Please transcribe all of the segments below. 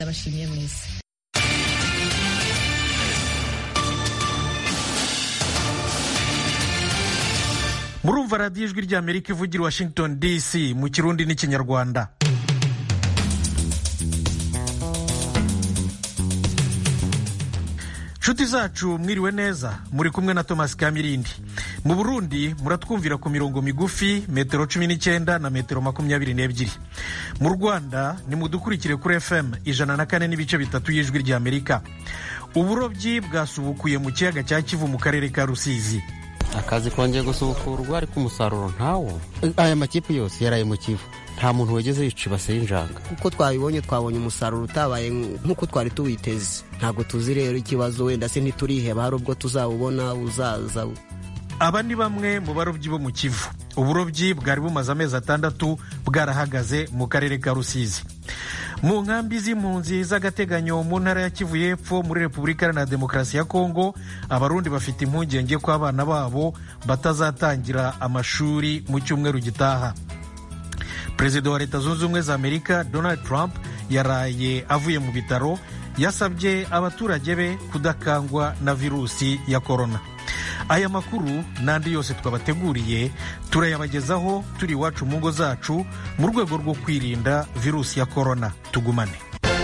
ndabashimiye mwese murumva radiyo ijwi ry'amerika ivugira washington dc mu kirundi n'ikinyarwanda nshuti zacu mwiriwe neza muri kumwe na thomas kamirindi mu burundi muratwumvira ku mirongo migufi metero cumi n'icyenda na metero makumyabiri n'ebyiri mu rwanda nimudukurikire kuri fm ijana na kane n'ibice bitatu y'ijwi ry'amerika uburobyi bwasubukuye mu kiyaga cya kivu mu karere ka rusizi akazi kongeye gusubukurwa ariko umusaruro ntawo aya makipe yose yaraye mu kivu nta muntu wegeze yica ibase y'injanga uko twabibonye twabonye umusaruro utabaye nk'uko twari tuwiteze ntabwo tuzi rero ikibazo wenda se ntituriheba hari ubwo tuzawubona uzaza aba ni bamwe mu barobyi bo mu kivu uburobyi bwari bumaze amezi atandatu bwarahagaze mu karere ka rusizi mu nkambi z'impunzi z'agateganyo mu ntara ya kivu y'epfo muri repubulika iharanira demokarasi ya kongo abarundi bafite impungenge ko abana babo batazatangira amashuri mu cyumweru gitaha perezida wa leta zunze ubumwe za amerika donald trump yaraye avuye mu bitaro yasabye abaturage be kudakangwa na virusi ya korona aya makuru n'andi yose twabateguriye turayabagezaho turi iwacu mu ngo zacu mu rwego rwo kwirinda virusi ya korona tugumane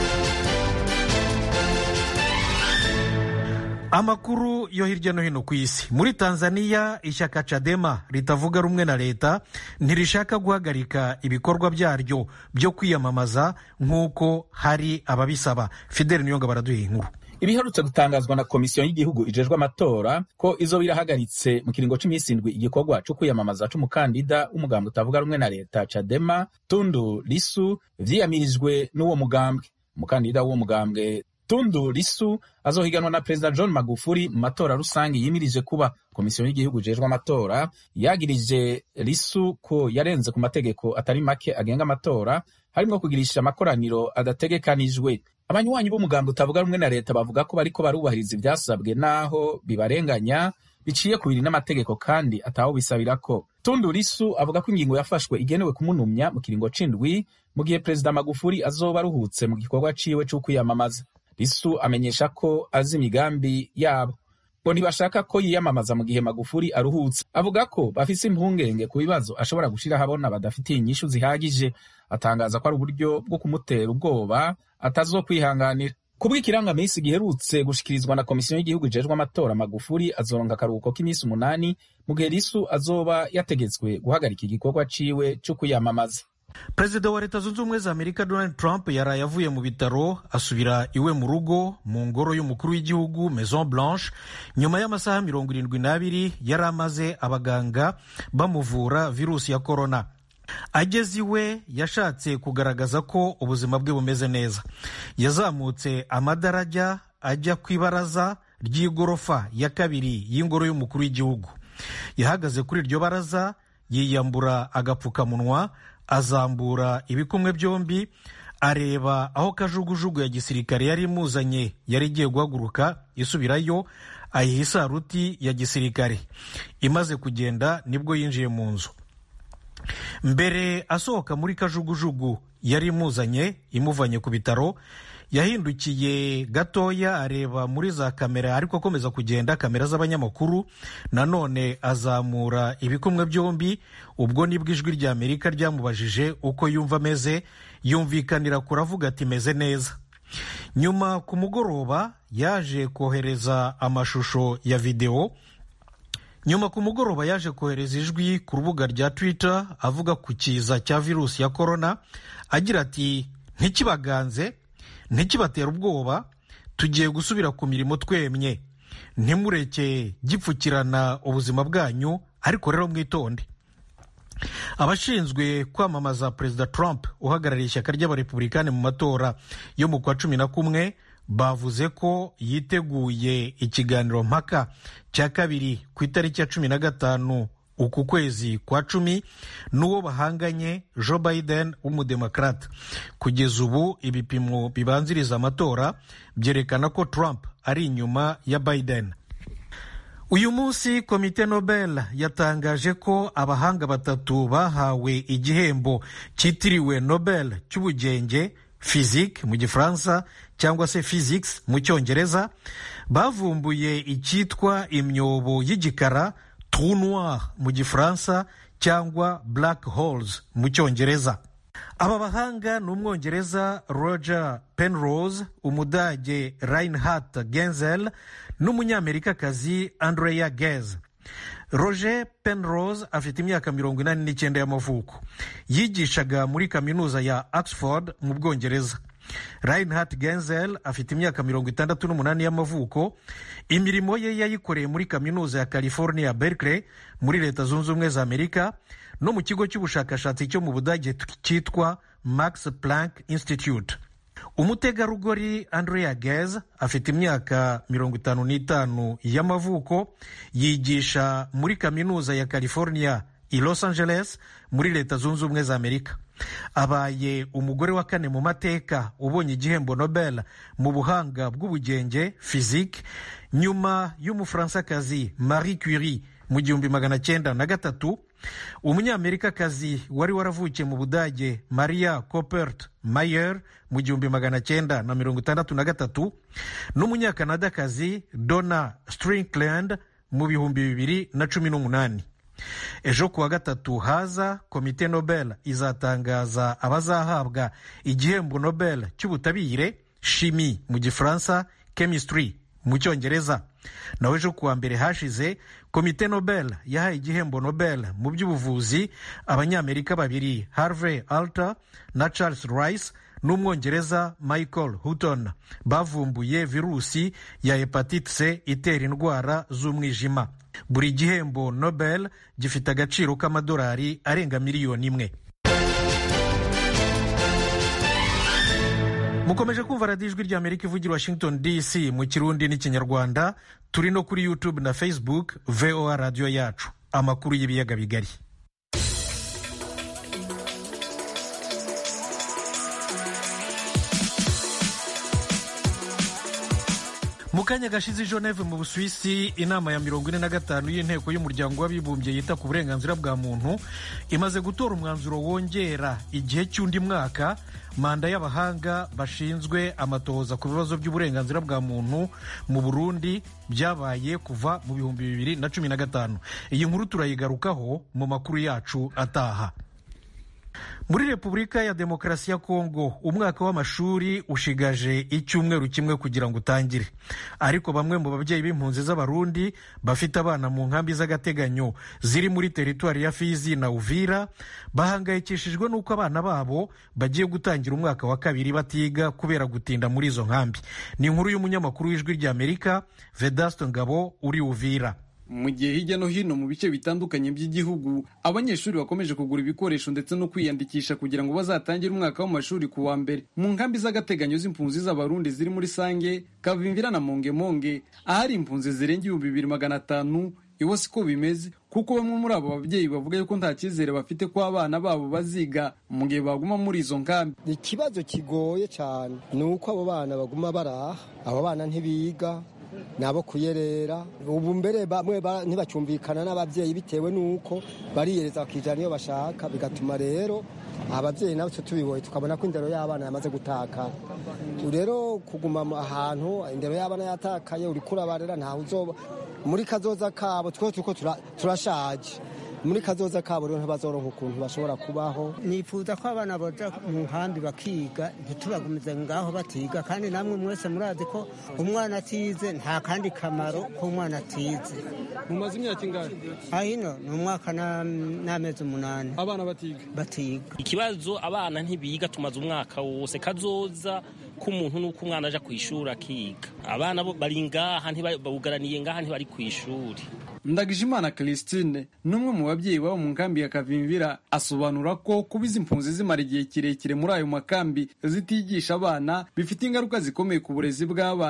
amakuru yo hirya no hino ku isi muri tanzania ishyaka cadema ritavuga rumwe na leta ntirishaka guhagarika ibikorwa byaryo byo kwiyamamaza nk'uko hari ababisaba fideli niyonga baraduha inkuru ibiherutse gutangazwa na komisiyo y'igihugu ijejwe amatora ko izo birahagaritse mu kiringo cy'iminsi indwi igikorwa cyo kwiyamamaza c'umukandida w'umugambwe utavuga rumwe na leta cadema tundu lisu vyiyamirijwe n'uwo mugambwe umukandida w'uwo mugambwe tundu lisu azohiganwa na perezida john magufuri mu matora rusange yimirije kuba komisiyo y'igihugu ijejwe amatora yagirije lisu ko yarenze ku mategeko atari make agenga amatora harimwo kugirisha amakoraniro adategekanijwe abanywanyi b'umugambi utavuga rumwe na leta bavuga ko bariko barubahiriza ivyasabwe n'aho bibarenganya biciye ku biri n'amategeko kandi ataho bisabirako tundu lisu avuga ko ingingo yafashwe igenewe kumunumya mu kiringo c'indwi mu gihe perezida magufuri azoba aruhutse mu gikorwa ciwe c'ukwiyamamaza lisu amenyesha ko azi imigambi yabo ngo ntibashaka ko yiyamamaza mu gihe magufuri aruhutse avuga ko bafise impungenge ku bibazo ashobora gushira ahabona badafitiye inyishu zihagije atangaza ko ari uburyo bwo kumutera ubwoba atazokwihanganira kubw'ikirangamisi giherutse gushikirizwa na komisiyo y'igihugu ijejwe amatora magufuri azoronka akaruhuko k'iminsi umunani mu gihe lisu azoba yategetswe guhagarika igikorwa ciwe co kwiyamamaza perezida wa leta zunze ubumwe za amerika donald trump yaraye avuye mu bitaro asubira iwe mu rugo mu ngoro y'umukuru w'igihugu maison blanche nyuma y'amasaha mirongo irindwi n'abiri yari amaze abaganga bamuvura virusi ya korona ageze iwe yashatse kugaragaza ko ubuzima bwe bumeze neza yazamutse amadarajya ajya ku ibaraza ry'igorofa ya kabiri y'ingoro y'umukuru w'igihugu yahagaze kuri iryo baraza yiyambura agapfukamunwa azambura ibikumwe byombi areba aho kajugujugu ya gisirikare yari imuzanye yari igiye guhaguruka isubirayo ayiha isaruti ya gisirikare imaze kugenda nibwo yinjiye mu nzu mbere asohoka muri kajugujugu yari imuzanye imuvanye ku bitaro yahindukiye gatoya areba muri za kamera ariko akomeza kugenda kamera z'abanyamakuru nanone azamura ibikumwe byombi ubwo nibwo ijwi rya amerika ryamubajije uko yumva ameze yumvikanira kuravuga ati meze neza nyuma ku mugoroba yaje kohereza amashusho ya videwo nyuma ku mugoroba yaje kohereza ijwi ku rubuga rya twitter avuga ku kiza cya virusi ya korona agira ati ntikibaganze ntikibatera ubwoba tugiye gusubira ku mirimo twemye ntimureke gipfukirana ubuzima bwanyu ariko rero mwitonde abashinzwe kwamamaza perezida trump uhagarariye ishyaka ry'abarepublikani mu matora yo mu kwa cumi na kumwe bavuze ko yiteguye ikiganiro mpaka cya kabiri ku itariki ya cumi na gatanu uku kwezi kwa cumi n'uwo bahanganye joe biden w'umudemokrate kugeza ubu ibipimo bibanziriza amatora byerekana ko trump ari inyuma ya biden uyu munsi komite nobel yatangaje ko abahanga batatu bahawe igihembo cyitiriwe nobel cy'ubugenge physique mu gifaransa cyangwa se physics mu cyongereza bavumbuye icyitwa imyobo y'igikara trou noir mu gifaransa cyangwa black holes mu cyongereza aba bahanga ni umwongereza roger penrose umudage reinhard genzel n'umunyamerikakazi andrea gez roger penrose afite imyaka mirongo inani n'icyenda y'amavuko yigishaga muri kaminuza ya oxford mu bwongereza reinhard genzel afite imyaka mirongo itandatu n'umunani y'amavuko imirimo ye yayikoreye muri kaminuza ya california berkeley muri leta zunze ubumwe za amerika no mu kigo cy'ubushakashatsi cyo mu budage cyitwa max planck institute umutegarugori andrea gez afite imyaka mirongo itanu n'itanu y'amavuko yigisha muri kaminuza ya california i los angeles muri leta zunze ubumwe za amerika abaye umugore wa kane mu mateka ubonye igihembo nobel mu buhanga bw'ubugenge physique nyuma y'umufaransakazi marie curie mu gihumbi magana cyenda na gatatu umunyamerikakazi wari waravukiye mu budage maria copert mayer mu gihumbi magana cyenda na mirongo itandatu na gatatu n'umunyakanadakazi donna strinkland mu bihumbi bibiri na cumi n'umunani ejo kuwa gatatu haza komite nobel izatangaza abazahabwa igihembo nobel cy'ubutabire shimi mu gifaransa chemistry mu cyongereza naho ejo kuwa mbere hashize komite nobel yahaye igihembo nobel mu by'ubuvuzi abanyamerika babiri harvey alter na charles rice n'umwongereza michael hutton bavumbuye virusi ya hepatite c itera indwara z'umwijima buri gihembo nobel gifite agaciro k'amadolari arenga miliyoni imwe mukomeje kumva radiyo ijwi rya amerika ivugira washington dc mu kirundi n'ikinyarwanda turi no kuri youtube na facebook voa radiyo yacu amakuru y'ibiyaga bigari mu kanya gashize i geneve mu busuwisi inama ya mirongo ine na gatanu y'inteko y'umuryango w'abibumbye yita ku burenganzira bwa muntu imaze gutora umwanzuro wongera igihe cy'undi mwaka manda y'abahanga bashinzwe amatohoza ku bibazo by'uburenganzira bwa muntu mu burundi byabaye kuva mu bihumbi bibiri na cumi na gatanu iyi nkuru turayigarukaho mu makuru yacu ataha muri repubulika ya demokarasi ya kongo umwaka w'amashuri ushigaje icyumweru kimwe kugira ngo utangire ariko bamwe mu babyeyi b'impunzi z'abarundi bafite abana mu nkambi z'agateganyo ziri muri teritwari ya fizi na uvira bahangayikishijwe n'uko abana babo bagiye gutangira umwaka wa kabiri batiga kubera gutinda muri izo nkambi ni inkuru y'umunyamakuru w'ijwi ry'amerika vedasto ngabo uri uvira mu gihe hirya no hino mu bice bitandukanye by'igihugu abanyeshuri bakomeje kugura ibikoresho ndetse no kwiyandikisha kugira ngo bazatangire umwaka w'amashuri ku wa mbere mu nkambi z'agateganyo z'impunzi z'abarundi ziri muri sange kavimvira na mongemonge ahari impunzi zirenga ibihumbi bibiri magana atanu iwo siko bimeze kuko bamwe muri abo babyeyi bavuga yuko nta cyizere bafite ko abana babo baziga mu gihe baguma muri izo nkambi ikibazo kigoye cyane ni uko abo bana baguma baraha abo bana ntibiga nabo kuyerera ubu mbere bamwe ntibacyumvikana n'ababyeyi bitewe n'uko bariyereza bakijana iyo bashaka bigatuma rero ababyeyi nabo tubiboye tukabona ko indero y'abana yamaze gutakara rero kuguma ahantu indero y'abana yatakaye uri kurabarera ntawe uzoba muri kazoza kabo twe turiko turashaje muri kazoza kabo rero ntibazoronka ukuntu bashobora kubaho nifuza ko abana baja mu nkambi bakiga ntitubagumize ngaho batiga kandi namwe mwese murazi ko umwana atize nta kandi kamaro ko umwana atize mumaze imyaka ingahe ahino ni umwaka n'amezi umunani abana batiga batiga ikibazo abana ntibiga tumaze umwaka wose kazoza k'umuntu nuko umwana aja ku ishuri akiga abana bari ngaha bawugaraniye ngaha ntibari ku ishuri ndagijimana christine n'umwe mu babyeyi baba mu nkambi ya kavimvira asobanura ko kuba izi mpunzi zimara igihe kirekire muri ayo makambi zitigisha abana bifite ingaruka zikomeye ku burezi bw'abana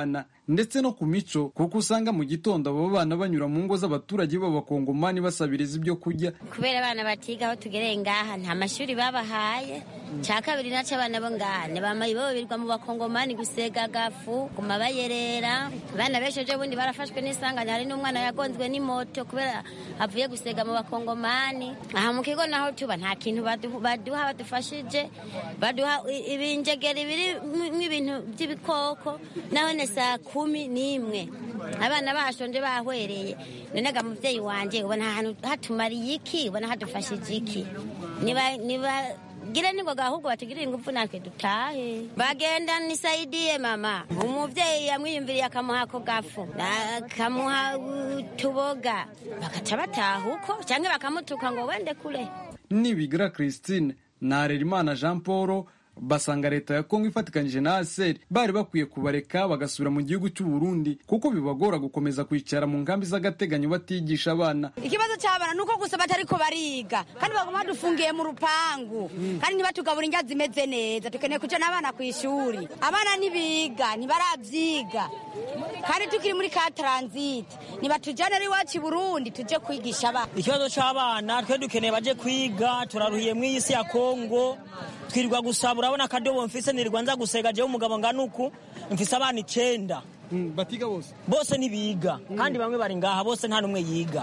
ndetse no ku mico kuko usanga mu gitondo abo bana banyura mu ngo z'abaturage b'abakongomani basabiriza ibyo kurya kubera abana batiga aho tugereye ngaha nta mashuri babahaye cya kabiri naco abana bo ngaha bamaye boberwa mu bakongomani gusega agafu guma bayerera abana benshi ejo bundi barafashwe n'isanganya hari n'umwana yagonzwe n'imoto kubera avuye gusega mu bakongomani aha mu kigo naho tuba nta kintu baduha badufashije baduha ibinjegeri biri nk'ibintu by'ibikoko nahone saa kumi n'imwe abana bashonje bahwereye nonaga muvyeyi wanje ubona ahantu hatumariye iki ubona hadufashije iki niba niba gira ningoga ahubwo batugirire ingufu natwe dutahe bagenda nisaidiye mama umuvyeyi yamwiyumviriye akamuha ako gafu akamuha utuboga bakaca bataha uko canke bakamutuka ngo wende kure nibigira christine na harerimana jean paul basanga leta ya kongo ifatikanyije na aseri bari bakwiye kubareka bagasubira mu gihugu cy'u Burundi kuko bibagora gukomeza kwicara mu nkambi z'agateganyo batigisha abana ikibazo cy'abana ni uko gusa batariko bariga kandi baguma badufungiye mu rupangu kandi ntibatugabura indya zimeze neza dukeneye kuja n'abana ku ishuri abana ntibiga ntibaravyiga kandi tukiri muri ka taransite nibatujyanire iwacu i burundi tuje kwigisha abana ikibazo c'abana twe dukeneye baje kwiga turaruhiye mw'iyi si ya kongo twirirwa gusaba urabona akadobo mfise nirirwa nza gusega jewe umugabo ngana uku mfise abana icenda batiga bose bose ntibiga kandi bamwe bari ngaha bose nta n'umwe yiga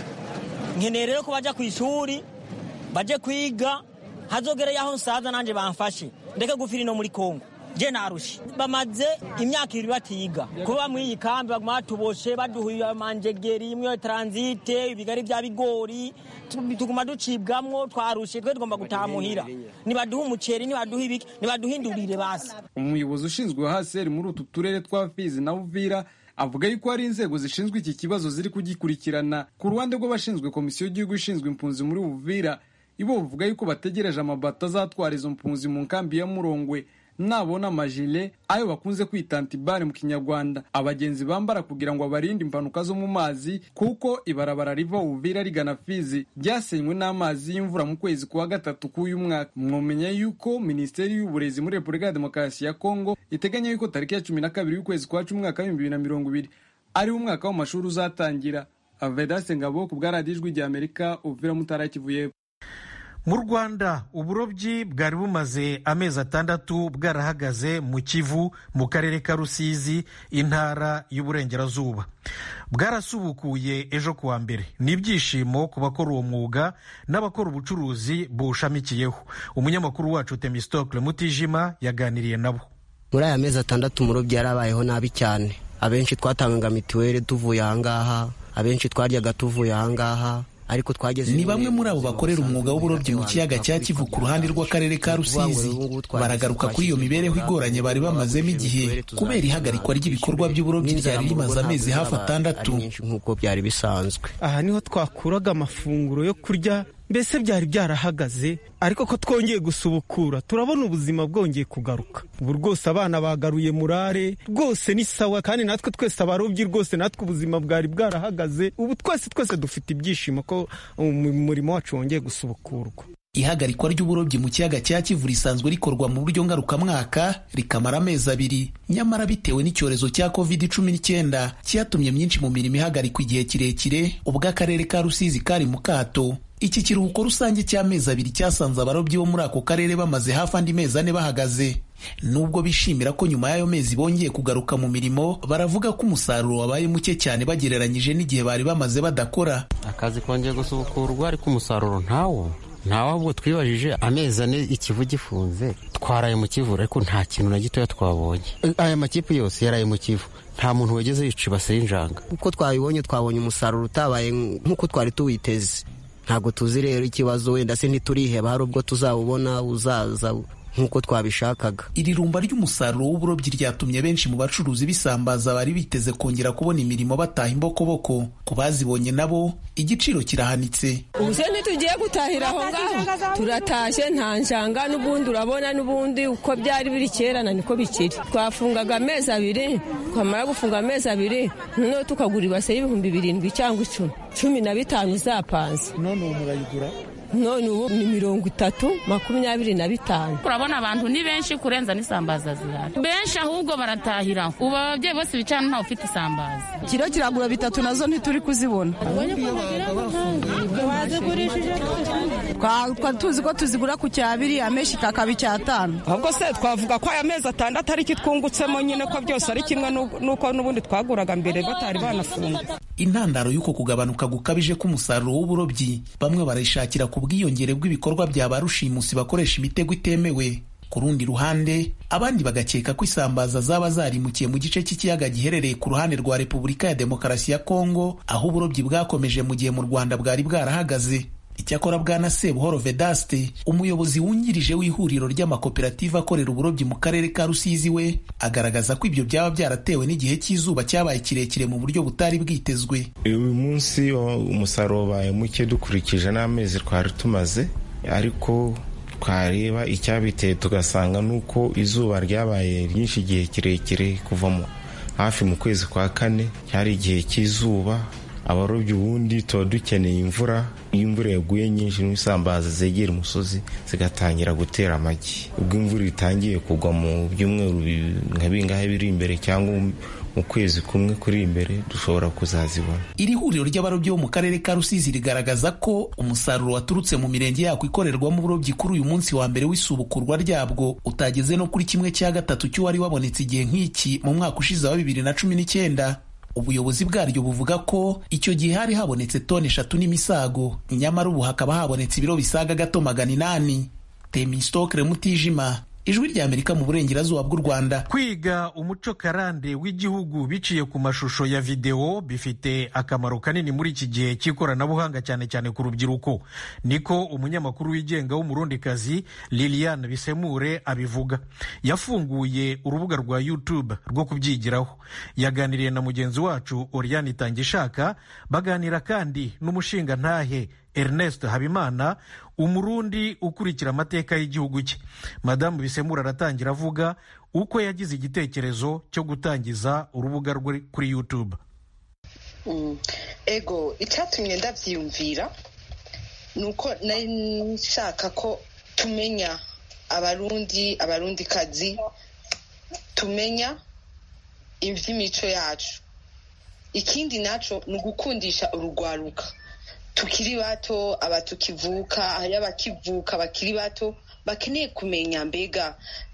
nkeneye rero ko baja ku ishuri baje kwiga hazogereye aho nsaza nanje bamfashe ndeke gufira ino muri kongo je narushe bamaze imyaka ibiri batiga kuba mw'iyi kambi baguma batuboshe baduhuye amanjegeri imwe transite ibigari vya bigori tuguma ducibwamwo twarushe twe tugomba gutaha muhira nibaduha umuceri nibaduha ibiki nibaduhindurire basi umuyobozi ushinzwe haseri muri utu turere twa fizi na uvira avuga yuko hari inzego zishinzwe iki kibazo ziri kugikurikirana ku ruhande rw'abashinzwe komisiyo y'igihugu ishinzwe impunzi muri uvira ibo bavuga yuko bategereje amabato azatwara izo mpunzi mu nkambi ya murongwe nabona amajile ayo bakunze kwita antibare mu kinyarwanda abagenzi bambara kugira ngo abarinde impanuka zo mu mazi kuko ibarabara riva uvira rigana fizi ryasenywe n'amazi y'imvura mu kwezi kwa gatatu k'uyu mwaka mwomenya yuko minisiteri y'uburezi muri repubulika ya demokarasi ya kongo iteganya yuko tariki ya cumi na kabiri y'ukwezi kwa cumi umwaka w'ibihumbi bibiri na mirongo ibiri ariwo umwaka w'amashuri uzatangira avedaste ngabo ku bwa radiyo ijwi rya amerika uvira mutara kivuye mu rwanda uburobyi bwari bumaze amezi atandatu bwarahagaze mu kivu mu karere ka rusizi intara y'uburengerazuba bwarasubukuye ejo kuwa mbere ni ibyishimo ku bakora uwo mwuga n'abakora ubucuruzi buwushamikiyeho umunyamakuru wacu temistokle mutijima yaganiriye nabo muri aya mezi atandatu umurobyi yarabayeho nabi cyane abenshi twatangaga mituweli tuvuye ahangaha abenshi twaryaga tuvuye ahangaha ariko twageze ni bamwe muri abo bakorera umwuga w'uburobyi mu kiyaga cya kivu ku ruhande rw'akarere ka rusizi baragaruka kuri iyo mibereho igoranye bari bamazemo igihe kubera ihagarikwa ry'ibikorwa by'uburobyi ryari rimaze amezi hafi atandatu nk'uko byari bisanzwe aha niho twakuraga amafunguro yo kurya mbese byari byarahagaze ariko ko twongeye gusubukura turabona ubuzima bwongeye kugaruka ubu rwose abana bagaruye murare rwose ni sawa kandi natwe twese abarobyi rwose natwe ubuzima bwari bwarahagaze ubu twese twese dufite ibyishimo ko umurimo wacu wongeye gusubukurwa ihagarikwa ry'uburobyi mu kiyaga cya kivu risanzwe rikorwa mu buryo ngarukamwaka rikamara amezi abiri nyamara bitewe n'icyorezo cya covid cumi n'icyenda cyatumye myinshi mu mirimo ihagarikwa igihe kirekire ubwo akarere ka rusizi kari mu kato iki kiruhuko rusange cy'amezi abiri cyasanze abarobyi bo muri ako karere bamaze hafi andi mezi ane bahagaze nubwo bishimira ko nyuma y'ayo mezi bongeye kugaruka mu mirimo baravuga ko umusaruro wabaye muke cyane bagereranyije n'igihe bari bamaze badakora akazi kongeye gusubukurwa ariko umusaruro ntawo ntawe ahubwo twibajije amezi ane ikivu gifunze twaraye mu kivu ariko nta kintu na gitoya twabonye aya makipe yose yaraye mu kivu nta muntu wageze yica ibase y'injanga uko twabibonye twabonye umusaruro utabaye nk'uko twari tuwiteze ntabwo tuzi rero ikibazo wenda se ntituriheba hari ubwo tuzawubona uzaza nk'uko twabishakaga iri rumba ry'umusaruro w'uburobyi ryatumye benshi mu bacuruzi bisambaza bari biteze kongera kubona imirimo bataha imbokoboko ku bazibonye nabo igiciro kirahanitse ubu se ntitugiye gutahira aho ngaho turatashye nta njanga n'ubundi urabona n'ubundi uko byari biri kera na niko bikiri twafungaga amezi abiri twamara gufunga amezi abiri noneho tukagura ibase y'ibihumbi birindwi cyangwa icumi cumi na bitanu zapanze none ubu murayigura none ubu ni mirongo itatu makumyabiri na bitanu urabona abantu ni benshi kurenza n'isambaza zihari benshi ahubwo baratahira ubu ababyeyi bose bicara ntawe ufite isambaza kiro kiragura bitatu nazo ntituri kuzibona twari tuzi ko tuzigura ku cyabiri amenshi kakaba icyatanu ahubwo se twavuga ko aya mezi atandatu ari kitwungutsemo nyine ko byose ari kimwe n'uko n'ubundi twaguraga mbere batari banafunga intandaro y'uko kugabanuka gukabije k'umusaruro w'uburobyi bamwe barayishakira ku bwiyongere bw'ibikorwa bya ba rushimusi bakoresha imitego itemewe ku rundi ruhande abandi bagakeka ko isambaza zaba zarimukiye mu gice cy'ikiyaga giherereye ku ruhande rwa repubulika ya demokarasi ya kongo aho uburobyi bwakomeje mu gihe mu rwanda bwari bwarahagaze icyakora bwana sebuhoro vedaste umuyobozi wungirije w'ihuriro ry'amakoperative akorera uburobyi mu karere ka rusizi we agaragaza ko ibyo byaba byaratewe n'igihe cy'izuba cyabaye kirekire mu buryo butari bwitezwe uyu munsi umusaruro wabaye muke dukurikije n'amezi twari tumaze ariko twareba icyabiteye tugasanga nuko izuba ryabaye ryinshi igihe kirekire kuva hafi mu kwezi kwa kane cyari igihe cy'izuba abarobyi ubundi tuba dukeneye imvura iyo imvura yaguye nyinshi n'isambaza zegera umusozi zigatangira gutera amagi ubwo imvura itangiye kugwa mu byumweru nka bingahe biri imbere cyangwa mu kwezi kumwe kuri imbere dushobora kuzazibona iri huriro ry'abarobyi bo mu karere ka rusizi rigaragaza ko umusaruro waturutse mu mirenge yako ikorerwamo uburobyi kuri uyu munsi wa mbere w'isubukurwa ryabwo utageze no kuri kimwe cya gatatu cy'uwari wabonetse igihe nk'iki mu mwaka ushize wa bibiri na cumi n'icyenda ubuyobozi bwaryo buvuga ko icyo gihe hari habonetse toni eshatu n'imisago nyamara ubu hakaba habonetse ibiro bisaga gato magana inani temistokre mutijima ijwi rya amerika mu burengerazuba bw'u rwanda kwiga umuco karande w'igihugu biciye ku mashusho ya videwo bifite akamaro kanini muri iki gihe cy'ikoranabuhanga cyane cyane ku rubyiruko niko umunyamakuru wigenga w'umurundikazi liliane bisemure abivuga yafunguye urubuga rwa youtube rwo kubyigiraho yaganiriye na mugenzi wacu oriane itangishaka baganira kandi n'umushingantahe Ernest Habimana umurundi ukurikira amateka y'igihugu cye madamu bisemura aratangira avuga uko yagize igitekerezo cyo gutangiza urubuga rwe kuri youtube ego icyatumye ndabyiyumvira ni uko nari nshaka ko tumenya abarundi abarundikazi tumenya iby'imico yacu ikindi nacyo ni ugukundisha urugwaruka tukiri bato aba tukivuka hari abakivuka bakiri bato bakeneye kumenya mbega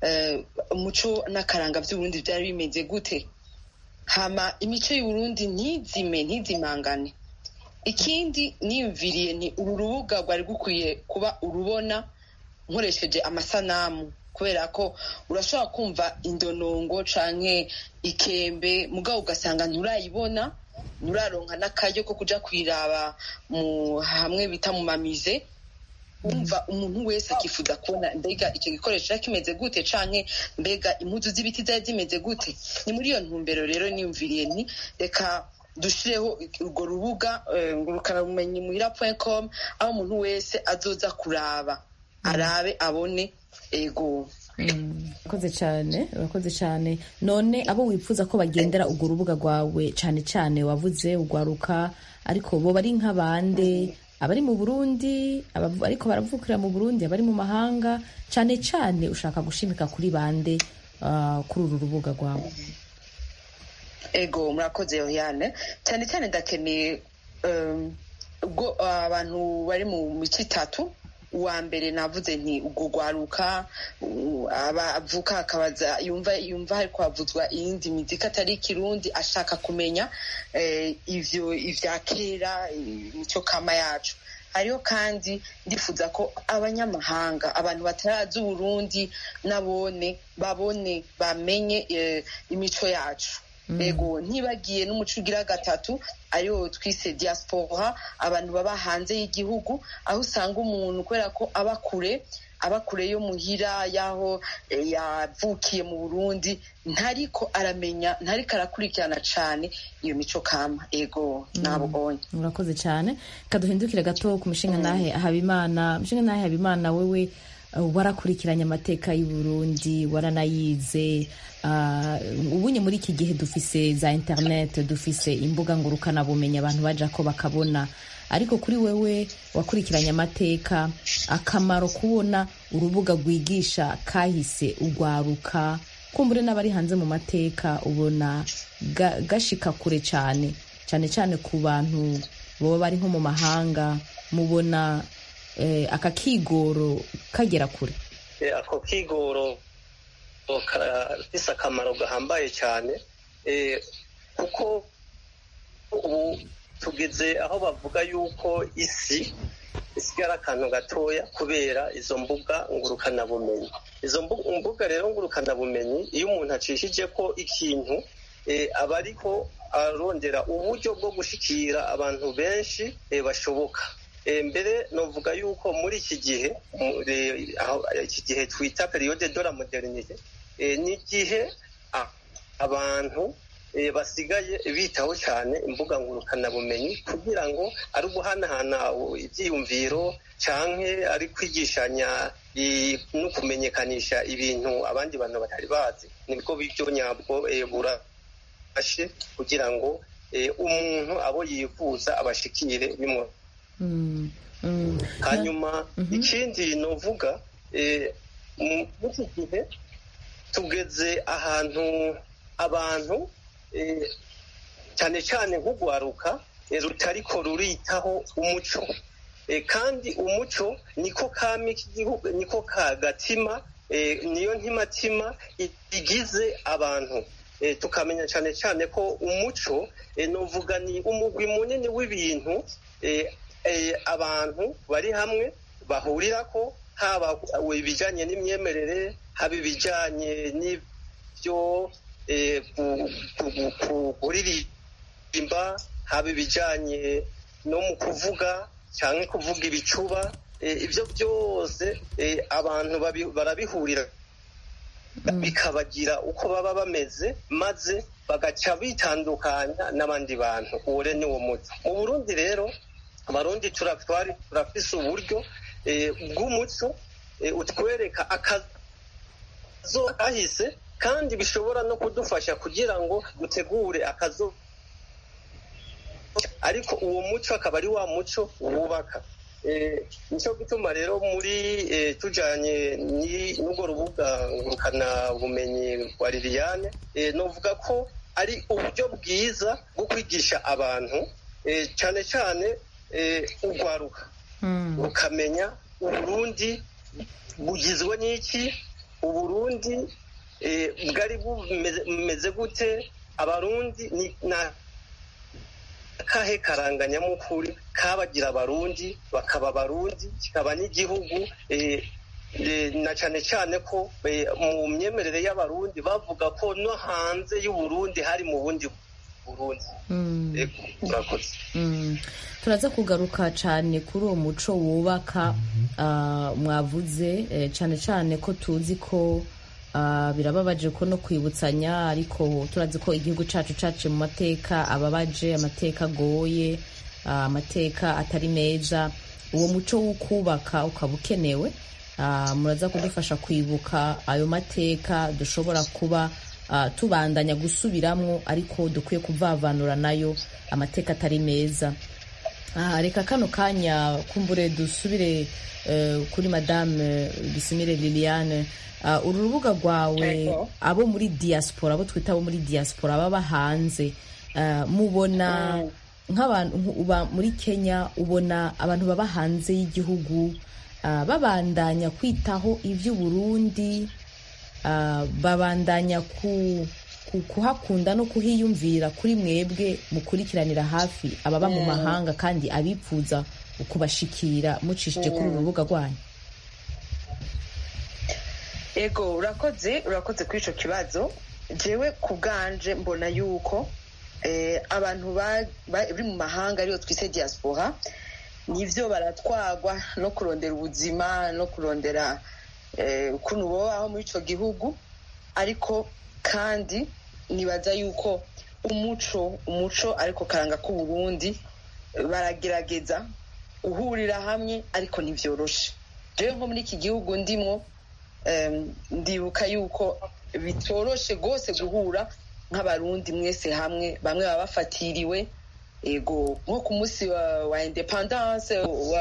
umuco n'akaranga by'uburundi byari bimeze gute hama imico y'uburundi ntizime ntizimangane ikindi niyumviriye ni uru rubuga rwari rukwiye kuba urubona nkoresheje amasanamu kubera ko urashobora kumva indonongo canke ikembe mugabo ugasanga nturayibona nturaronka n'akaryo ko kuja kwiraba mu hamwe bita mu mamize wumva umuntu wese akifuza kubona mbega icyo gikoresho cyari kimeze gute canke mbega impuzu z'ibiti zari zimeze gute ni muri iyo ntumbero rero niyumviriye ni reka dushireho urwo rubuga ngurukanabumenyi muhira com aho umuntu wese azoza kuraba arabe abone ego urakoze cyane urakoze cyane none abo wifuza ko bagendera urwo rubuga rwawe cyane cyane wavuze ugwaruka ariko bo bari nk'abande abari mu burundi ariko baravukira mu burundi abari mu mahanga cyane cyane ushaka gushimika kuri bande kuri uru rubuga rwawe ego murakoze yohane cyane cyane ndakeneye ubwo abantu bari mu mico itatu uwa mbere navuze nti ubwo rwaruka avuka akabaza yumva yumva hari kwavuzwa iyindi mizika atari ikirundi ashaka kumenya ivyo ivya kera imico kama yacu hariho kandi ndifuza ko abanyamahanga abantu batarazi uburundi nabone babone bamenye imico yacu ego ntibagiye n'umuco ugira gatatu ariwo twise diaspora abantu baba hanze y'igihugu aho usanga umuntu kubera ko aba kure aba kure yo muhira y'aho yavukiye mu burundi ntariko aramenya ntariko arakurikirana cyane iyo mico kama ego nabonye murakoze cyane kaduhindukire gato ku mushinga nahe habimana mushinga nahe habimana wewe warakurikiranye amateka y'u Burundi waranayize ubunye muri iki gihe dufise za internet dufise imbuga ngurukanabumenyi abantu baja ko bakabona ariko kuri wewe wakurikiranye amateka akamaro kubona urubuga rwigisha kahise ugwaruka kumbure n'abari hanze mu mateka ubona gashika kure cyane cyane cyane ku bantu baba bari nko mu mahanga mubona aka kigoro kagera kure ako kigoro gafise akamaro gahambaye cyane kuko ubu tugeze aho bavuga yuko isi isigara akantu gatoya kubera izo mbuga ngurukanabumenyi izo mbuga rero ngurukanabumenyi iyo umuntu acishije ko ikintu aba ariko arondera uburyo bwo gushikira abantu benshi bashoboka mbere novuga yuko muri iki gihe iki gihe twita periyode de la modernite ni igihe abantu basigaye bitaho cyane imbuga ngurukanabumenyi kugira ngo ari uguhanahana ibyiyumviro cyangwa ari kwigishanya no kumenyekanisha ibintu abandi bantu batari bazi nibwo buryo nyabwo burashe kugira ngo umuntu abo yifuza abashikire bimwe hanyuma ikindi novuga muri iki gihe tugeze ahantu abantu cyane cyane nk'ugwaruka rutariko ruritaho umuco kandi umuco niko kami k'igihugu niko kagatima niyo ntimatima igize abantu tukamenya cyane cyane ko umuco nuvuga ni umugwi munini w'ibintu abantu bari hamwe bahurira ko haba ibijyanye n'imyemerere haba ibijyanye n'ibyo kuririmba haba ibijyanye no mu kuvuga cyangwa kuvuga ibicuba ibyo byose abantu barabihurira bikabagira uko baba bameze maze bagaca bitandukanya n'abandi bantu uwo rero ni wo muco mu burundi rero abarundi turafise uburyo bw'umuco utwereka akazo kahise kandi bishobora no kudufasha kugira ngo dutegure akazo ariko uwo muco akaba ari wa muco wubaka nicyo gituma rero muri tujyanye n'ubwo rubuga ngurukana bumenyi rwa liliane nuvuga ko ari uburyo bwiza bwo kwigisha abantu cyane cyane urwaruka rukamenya uburundi bugizwe n'iki uburundi bwari bumeze gute abarundi ni akahe karanganyamukuru kabagira abarundi bakaba abarundi kikaba n'igihugu na cyane cyane ko mu myemerere y'abarundi bavuga ko no hanze y'uburundi hari mu bundi burundi turakoze turaza kugaruka cyane kuri uwo muco wubaka mwavuze cyane cyane ko tuzi ko birababaje ko no kwibutsanya ariko turazi ko igihugu cyacu cyacu mu mateka ababaje amateka agoye amateka atari meza uwo muco wo kubaka ukaba ukenewe muraza kudufasha kwibuka ayo mateka dushobora kuba tubandanya gusubiramo ariko dukwiye kuvavanura nayo amateka atari meza reka kano kanya kumbure dusubire kuri madame dusimire liliane uru rubuga rwawe abo muri diaspora abo twita abo muri diaspora baba hanze mubona nk'abantu uba muri kenya ubona abantu baba hanze y'igihugu babandanya kwitaho iby'uburundi babandanya kuhakunda no kuhiyumvira kuri mwebwe mukurikiranira hafi ababa mu mahanga kandi abipfuza kubashikira mucishije kuri uru rubuga rwanyu ego urakoze urakoze kuri icyo kibazo jewe ku bwanje mbona yuko abantu bari mu mahanga ariyo twise diaspora nibyo baratwagwa no kurondera ubuzima no kurondera ukuntu babaho muri icyo gihugu ariko kandi nibaza yuko umuco umuco ariko karanga k'uburundi baragerageza guhurira hamwe ariko ntibyoroshe rero nko muri iki gihugu ndimwo ndibuka yuko bitoroshe rwose guhura nk'abarundi mwese hamwe bamwe baba bafatiriwe ego nko ku munsi wa independance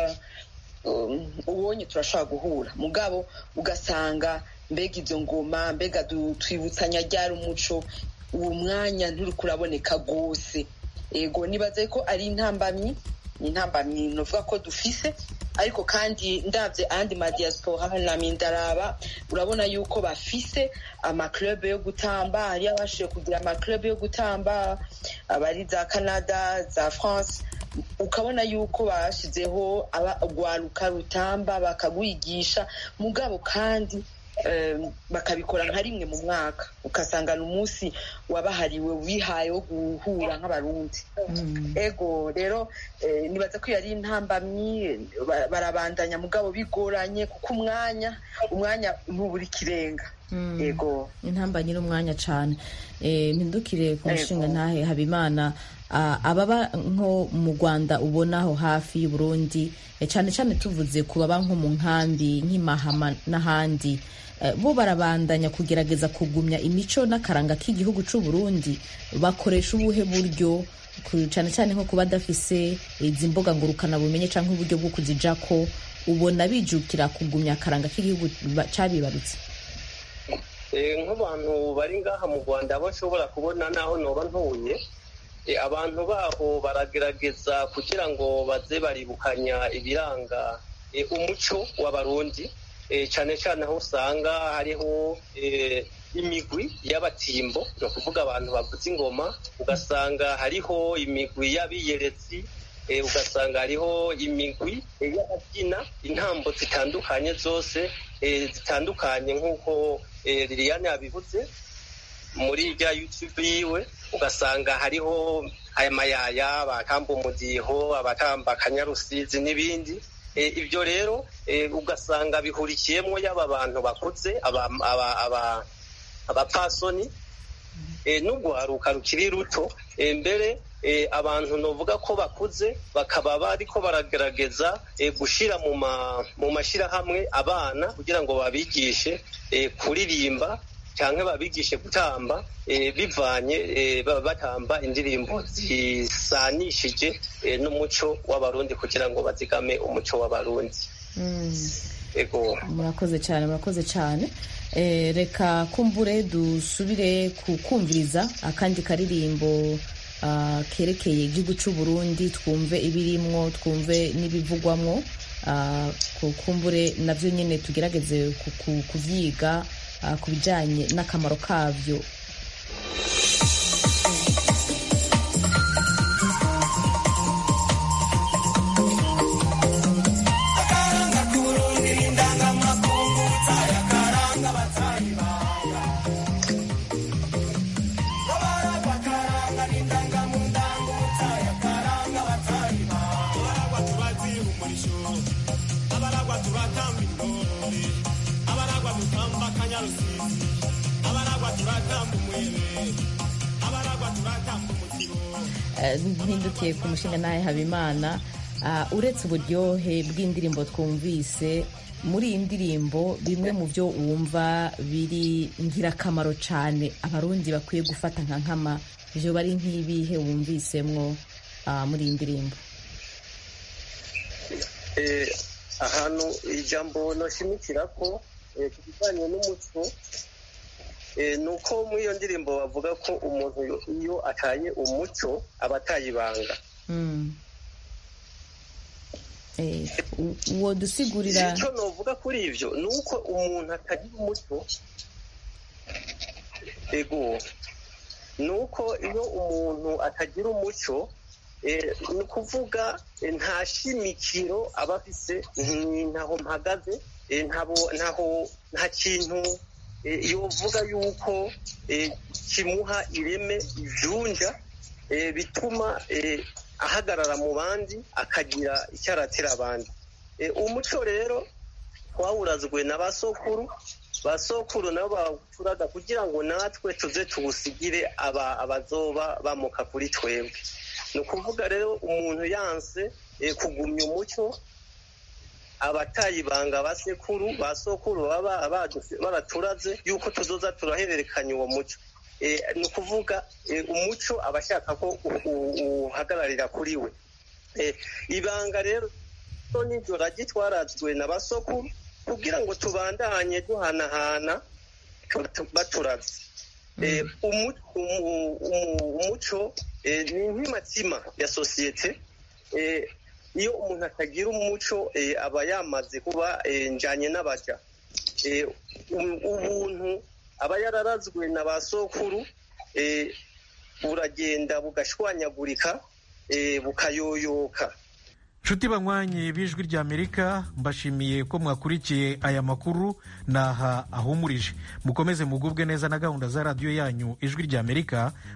ubonye turashobora guhura mugabo ugasanga mbega izo ngoma mbega twibutsanya ryari umuco uwo mwanya nturi kuraboneka rwose ego nibaze ko ari intambamyi ni intambamyi nuvuga ko dufise ariko kandi ndabye ayandi madiyasipora nami ndaraba urabona yuko bafise amakirebe yo gutamba hari abashije kugira amakirebe yo gutamba abari za canada za france ukabona yuko bashyizeho urwaruka rutamba bakagwigisha mugabo kandi bakabikora nka rimwe mu mwaka ugasanga ni umunsi wabahariwe wihaye wo guhura nk'abarundi ego rero nibaza ko yari intambamyi barabandanya mugabo bigoranye kuko umwanya umwanya ntubura ikirenga ego intambamyi n'umwanya cyane mpindukire ku mushinga ntahe habimana ababa nko mu rwanda ubona aho hafi y'uburundi cyane cyane tuvuze ku baba nko mu nkambi nk'imahama n'ahandi bo barabandanya kugerageza kugumya imico n'akaranga k'igihugu cy'u Burundi bakoresha ubuhe buryo cyane cyane nko kuba badafise izi mbuga ngurukana bumenye cyangwa uburyo bwo kuzija ko ubona bijukira kugumya akaranga k'igihugu cyabibarutse nk'abantu bari ngaha mu rwanda abo nshobora kubona naho noba ntuye abantu baho baragerageza kugira ngo baze baribukanya ibiranga umuco w'abarundi cyane cyane aho usanga hariho imigwi y'abatimbo ni ukuvuga abantu bavuza ingoma ugasanga hariho imigwi y'abiyeretsi ugasanga hariho imigwi y'ababyina intambo zitandukanye zose zitandukanye nk'uko liliane yabivuze muri rya yutube yiwe ugasanga hariho aya mayaya abatamba umudiho abatamba akanyarusizi n'ibindi ibyo rero ugasanga bihurikiyemo yaba abantu bakuze abapasoni n'urwaruka rukiri ruto mbere abantu navuga ko bakuze bakaba bariko baragerageza gushyira mu mashyirahamwe abana kugira ngo babigishe kuririmba cyangwa babigishe gutamba bivanye batamba indirimbo zisanishije n'umuco w'abarundi kugira ngo bazigame umuco w'abarundi murakoze cyane murakoze cyane reka kumbure dusubire kukumviriza akandi karirimbo kerekeye igihugu cy'u Burundi twumve ibirimwo twumve n'ibivugwamwo kumbure nabyo nyine tugerageze kubyiga ku bijyanye n'akamaro kabyo mpindukiye ku mushinga nawe habimana uretse uburyohe bw'indirimbo twumvise muri iyi ndirimbo bimwe mu byo wumva biri ngirakamaro cyane abarundi bakwiye gufata nka nkama ibyo bari nk'ibihe wumvisemwo muri iyi ndirimbo ahantu ijambo nashimikira ko ku bijyanye n'umuco ni uko muri iyo ndirimbo bavuga ko umuntu iyo ataye umuco aba ataye ibanga uwo dusigurira icyo navuga kuri ibyo ni uko umuntu atagira umuco ego ni uko iyo umuntu atagira umuco ni ukuvuga nta shimikiro aba afise ntaho mpagaze nta kintu yovuga yuko kimuha ireme ijunja bituma ahagarara mu bandi akagira icyo aratira abandi umuco rero twawurazwe na ba sokuru ba sokuru nabo bawucuraga kugira ngo natwe tuze tuwusigire abazoba bamuka kuri twebwe ni ukuvuga rero umuntu yanse kugumya umuco abatayibanga basekuru ba sokuru baba baraturaze yuko tuzoza turahererekanya uwo muco ni ukuvuga umuco aba ashaka ko uhagararira kuri we ibanga rero n'iryo ragi twarazwe na basokuru kugira ngo tubandanye duhanahana baturaze umuco ni nk'imatsima ya sosiyete iyo umuntu atagira umuco aba yamaze kuba njyanye n'abaja ubuntu aba yararazwe na ba sokuru buragenda bugashwanyagurika bukayoyoka nshuti banywanyi b'ijwi ry'amerika mbashimiye ko mwakurikiye aya makuru naha ahumurije mukomeze mugubwe neza na gahunda za radiyo yanyu ijwi ry'amerika